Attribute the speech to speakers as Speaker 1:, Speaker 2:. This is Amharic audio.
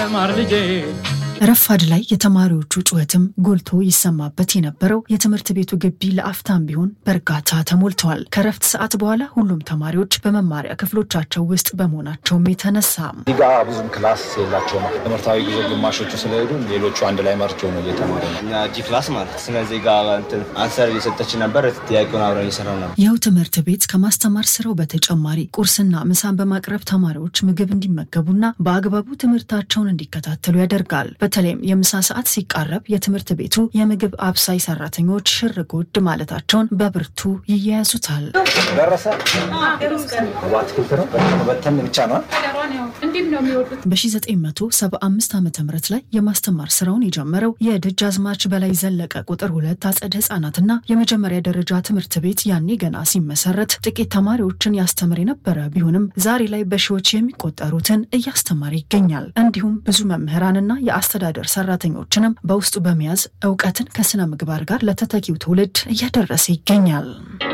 Speaker 1: ማር ልጄ
Speaker 2: ረፋድ ላይ የተማሪዎቹ ጩኸትም ጎልቶ ይሰማበት የነበረው የትምህርት ቤቱ ግቢ ለአፍታም ቢሆን በእርጋታ ተሞልተዋል። ከረፍት ሰዓት በኋላ ሁሉም ተማሪዎች በመማሪያ ክፍሎቻቸው ውስጥ በመሆናቸውም የተነሳ
Speaker 3: እዚህ ጋ ብዙም ክላስ የላቸውም። ትምህርታዊ ጊዜ ግማሾቹ ስለሄዱ ሌሎቹ አንድ ላይ መርጀው ነው እየተማሩ ነው።
Speaker 4: እኛ ጂ ክላስ ማለት ስለዚህ ጋር እንትን አንሰር እየሰጠች ነበር። ጥያቄውን አብረን እየሰራው ነበር።
Speaker 2: ይኸው ትምህርት ቤት ከማስተማር ስራው በተጨማሪ ቁርስና ምሳን በማቅረብ ተማሪዎች ምግብ እንዲመገቡና በአግባቡ ትምህርታቸውን እንዲከታተሉ ያደርጋል። በተለይም የምሳ ሰዓት ሲቃረብ የትምህርት ቤቱ የምግብ አብሳይ ሰራተኞች ሽር ጉድ ማለታቸውን በብርቱ ይያያዙታል።
Speaker 3: ደረሰ በአትክልት ነው በተን ብቻ ነው
Speaker 2: በ1975 ዓ ም ላይ የማስተማር ስራውን የጀመረው የደጃዝማች በላይ ዘለቀ ቁጥር ሁለት አጸደ ህጻናትና የመጀመሪያ ደረጃ ትምህርት ቤት ያኔ ገና ሲመሰረት ጥቂት ተማሪዎችን ያስተምር የነበረ ቢሆንም ዛሬ ላይ በሺዎች የሚቆጠሩትን እያስተማረ ይገኛል። እንዲሁም ብዙ መምህራንና የአስተዳደር ሰራተኞችንም በውስጡ በመያዝ እውቀትን ከስነ ምግባር ጋር ለተተኪው ትውልድ እያደረሰ ይገኛል።